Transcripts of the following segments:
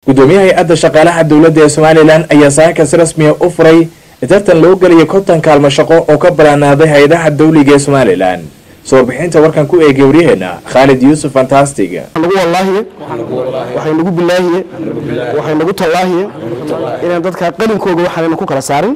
gudoomiyaha hay-adda shaqaalaha dowladda ee somalilan ayaa saaka si rasmiya u furay tartan loo gelaya konton kaalmo shaqo oo ka banaanaaday hay-adaha dawliga ee somalilan soo warbixinta warkan ku eegay waryaheena khaalid yuusuf fantastig nagu wallaahiye waxay nagu bilaahiye waxay nagu tallaahiye inaan dadka qalinkooga waxaanayna ku kala saarin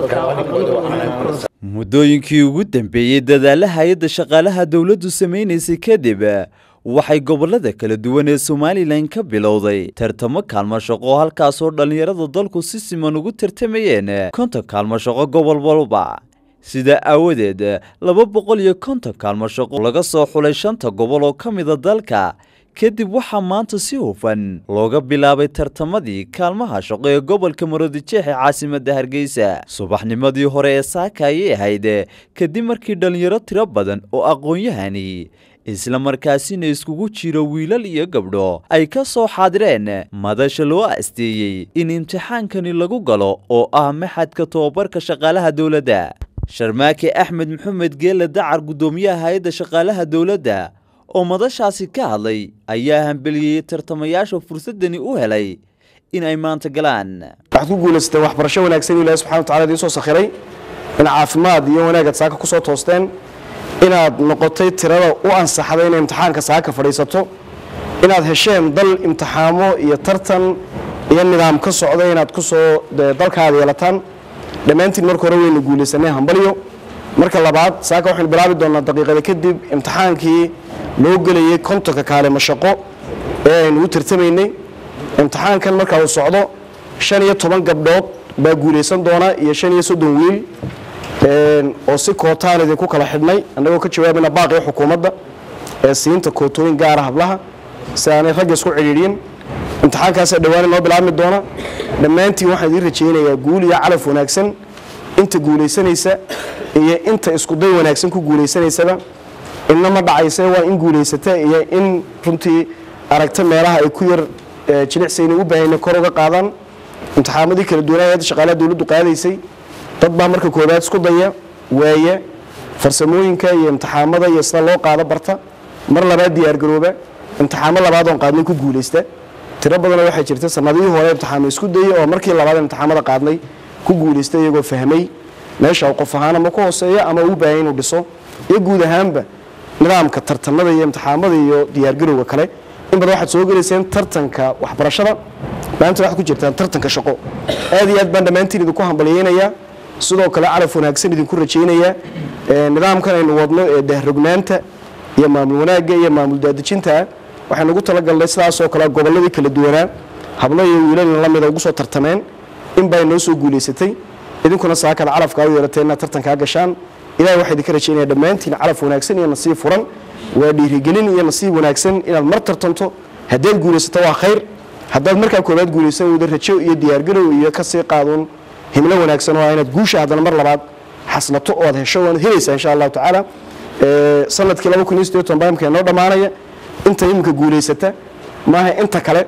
muddooyinkii ugu dambeeyey dadaalla hay-adda shaqaalaha dowladdu samaynaysay kadib waxay gobollada kala duwan ee somalilan ka bilowday tartamo kaalmo shaqo halkaasoo dhallinyarada dalku si siman ugu tartamayeen konton kaalmo shaqo gobol walba sidaa aawadeed laba boqol iyo konton kaalmo shaqo laga soo xulay shanta gobol oo ka mida dalka kadib waxaa maanta si hufan looga bilaabay tartamadii kaalmaha shaqo ee gobolka marodijeex ee caasimadda hargeysa subaxnimadii hore ee saaka ayay ahayd kadib markii dhallinyaro tiro badan oo aqoon-yahani isla markaasina iskugu jiro wiilal iyo gabdho ay ka soo xaadireen madasha loo asteeyey in imtixaankani lagu galo oo ah maxadka tobabarka shaqaalaha dowladda sharmaake axmed maxamed geelle dacar guddoomiyaha hay-adda shaqaalaha dowladda oo madashaasi ka hadlay ayaa hambeliyey tartamayaasha fursadani u helay in ay maanta galaan waxaad ku guulaysteen waxbarasho wanaagsan ilahi subxana watacala idiin soo sakhiray in caafimaad iyo wanaagaad saaka ku soo toosteen inaad noqotay tirada u ansaxday inay imtixaanka saaka fadhiisato inaad hesheen dal imtixaamo iyo tartan iyo nidaam ka socda inaad kusoo dalkaada yeelataan dhammaantiin marka hore waynu guulaysanay hambalyo marka labaad saaka waxaynu bilaabi doonaa daqiiqada kadib imtixaankii loo gelayay kontonka kaalimo shaqo ee aynu u tartamaynay imtixaankan marka uu socdo shan iyo toban gabdhood baa guulaysan doona iyo shan iyo soddon wiil oo si kootaan idinku kala xidhnay annagoo ka jawaabayna baaqii xukuumadda ee siinta kootooyin gaara hablaha si aanay ragga isku cidhiidhin imtixaankaasa dhowaan inoo bilaabmi doona dhammaantiin waxaan idiin rajaynayaa guul iyo calaf wanaagsan inta guulaysanaysa iyo inta iskuday wanaagsan ku guulaysanaysaba inna ma dhacayse waa in guulaysata iyo in runtii aragta meelaha ay ku yar jilicsayna u baahayna kor uga qaadaan imtixaamadii kala duwanaa hadda shaqaalaha dowladdu qaadaysay dad baa marka koobaad isku daya waaya farsamooyinka iyo imtixaamada iyo sida loo qaado barta mar labaad diyaargarooba imtixaamo labaad oon qaadnay ku guulaysta tiro badanoo waxaa jirta sanadihii hore imtixaamo isku dayay oo markii labaad imtixaamada qaadnay ku guulaysta iyagoo fahmay meesha qof ahaan ama ku hooseeya ama uu baahaya inuu dhiso iyo guud ahaanba nidaamka tartamada iyo imtixaamada iyo diyaargarowga kale in badan waxaad soo gelayseen tartanka waxbarashada maanta waxaad ku jirtaan tartanka shaqo aad iyo aad baan dhammaantiin idinku hambalyeynayaa sidoo kale calaf wanaagsan idinku rajaynayaa nidaamkan aynu wadno ee dahrognaanta iyo maamul wanaagga iyo maamul daadejintaa waxaynu ugu talagalnay sidaasoo kale gobolladii kala duwanaa hablo iyo wiilalna la mida ugu soo tartameen in baa inoo soo guulaysatay idinkuna saakada calafkaa u yeelateen inaad tartankaa gashaan ilahay waxaa idinka rajaynaya dhammaantiin calaf wanaagsan iyo nasiib furan waa dhiirigelin iyo nasiib wanaagsan inaad mar tartanto haddaad guulaysato waa khayr haddaad markaa koobaad guulaysan weydo rajo iyo diyaargarow iyo kasii qaaduun himlo wanaagsan oo ah inaad guusha haddana mar labaad xaslato oo aad hesho waanad helaysaa insha allahu tacaala sanadkii laba kun iyo sideed toban baamka noo dhammaanaya inta iminka guulaysata maaha inta kale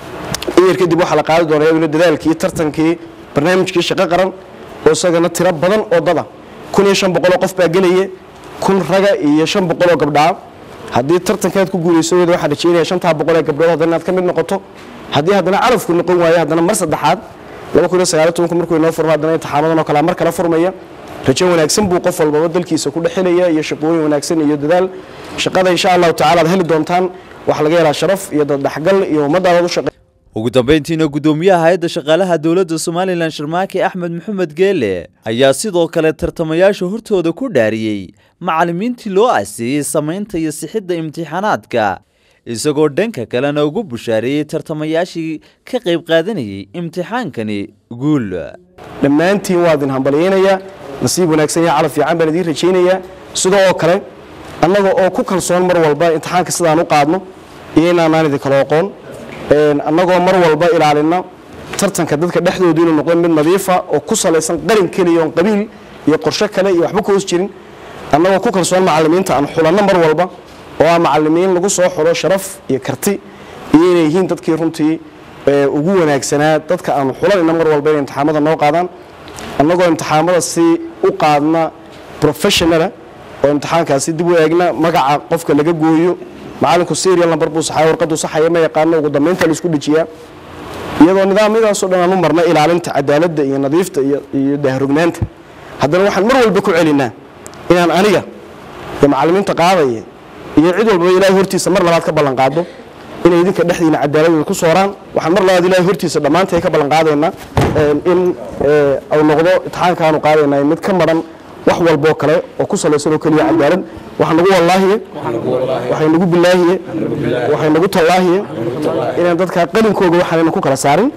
iyar kadib waxaa la qaadi doonaa iyaduna dadaalkii tartankii barnaamijkii shaqo qaran oo isagana tiro badan oo dada kun iyo shan boqoloo qof baa gelaya kun raga iyo shan boqoloo gabdhaa haddii tartankaad ku guulayso weyda waxaa rajeynaya shantaa boqol ee gabdhood haddana inaad ka mid noqoto haddii haddana calafku noqon waayo haddana mar saddexaad laba kun iyo sagaaliyo tobanku markuu inoo furmo haddana imtixaamadan oo kale mar kale furmaya rajo wanaagsan buu qof walbaba dalkiisa ku dhexelaya iyo shaqooyin wanaagsan iyo dadaal shaqada insha allahu tacala aad heli doontaan waxaa laga helaa sharaf iyo daddhexgal iyo ummaddaadaad u shaqe ugu dambayntiina guddoomiyaha hay-adda shaqaalaha dowladda somalilan sharmaake axmed maxamed geele ayaa sidoo kale tartamayaasha hortooda ku dhaariyey macallimiintii loo aseeyey samaynta iyo sixidda imtixaanaadka isagoo dhanka kalena ugu bushaareeyey tartamayaashii ka qayb qaadanayay imtixaankani guul dhammaantiin waa idin hambalyeynayaa nasiib wanaagsan iyo calaf fiican baan idiin rajaynayaa sida oo kale annaga oo ku kalsoon mar walba imtixaanka sidaan u qaadno iyo inaanaan idinkala oqoon annagoo mar walba ilaalina tartanka dadka dhexdoodu inuu noqdo mid nadiifa oo ku salaysan qalin keliya oon qabiil iyo qorshe kale iyo waxba ka hoos jirin annagoo ku kalsoon macallimiinta aan xulanno mar walba oo ah macallimiin lagu soo xulo sharaf iyo karti iyo inay yihiin dadkii runtii ugu wanaagsanaa dadka aanu xulanayna mar walba inay imtixaamada noo qaadaan annagoo imtixaamada si u qaadna professionala oo imtixaankaasi dib u eegna magaca qofka laga gooyo macallinku serial number buu saxaya warqaduu saxaya ma yaqaano ugu dambeynta la isku dejiyaa iyadoo nidaamyadaasoo dhan aan u marna ilaalinta cadaaladda iyo nadiifta iyo dahrugnaanta haddana waxaan mar walba ku celinaa inaan aniga iyo macallimiinta qaadaya iyo cid walbaba ilaahay hortiisa mar labaad ka ballan qaado inay idinka dhexdiina cadaaladooda ku sooraan waxaan mar labaad ilaahay hortiisa dhammaantay ka ballan qaadaynaa in uu noqdo itixaankaanu qaadaynaa mid ka maran wax walboo kale oo ku salaysan oo keliya cadaalad waxa nagu wallaahiye waxay nagu bilaahiye waxay nagu tallaahiye inaan dadkaa qalinkooga waxaanayna ku kala saarin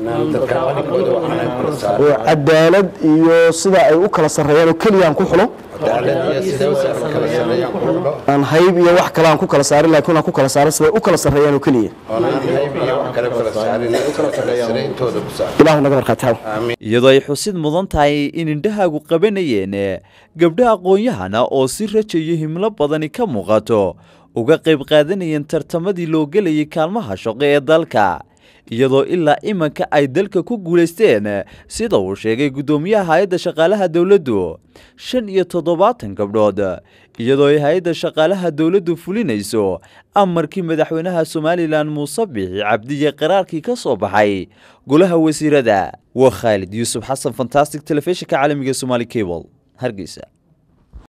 oo cadaalad iyo sida ay u kala sarreeyaan oo keliya aan ku xulo aan hayb iyo wax kale aan ku kala saarin laakiin aan ku kala saarin siday u kala sarreeyaan oo keliya ilaahu naga markhaati iyadoo ay xusid mudan tahay in indhahaagu qabanayeen gabdha aqoon-yahana oo si rajayo himlo badani ka muuqato uga qayb qaadanayeen tartamadii loo gelayay kaalmaha shaqo ee dalka iyadoo ilaa imanka ay dalka ku guulaysteen sida uu sheegay guddoomiyaha hay-adda shaqaalaha dowladdu shan iyo toddobaatan gabdhood iyadoo ay hay-adda shaqaalaha dowladdu fulinayso amarkii madaxweynaha somalilan muuse bixi cabdiye qaraarkii ka soo baxay golaha wasiirada waa khaalid yuusuf xasan fantastic telefishinka caalamiga somaali cable hargeysa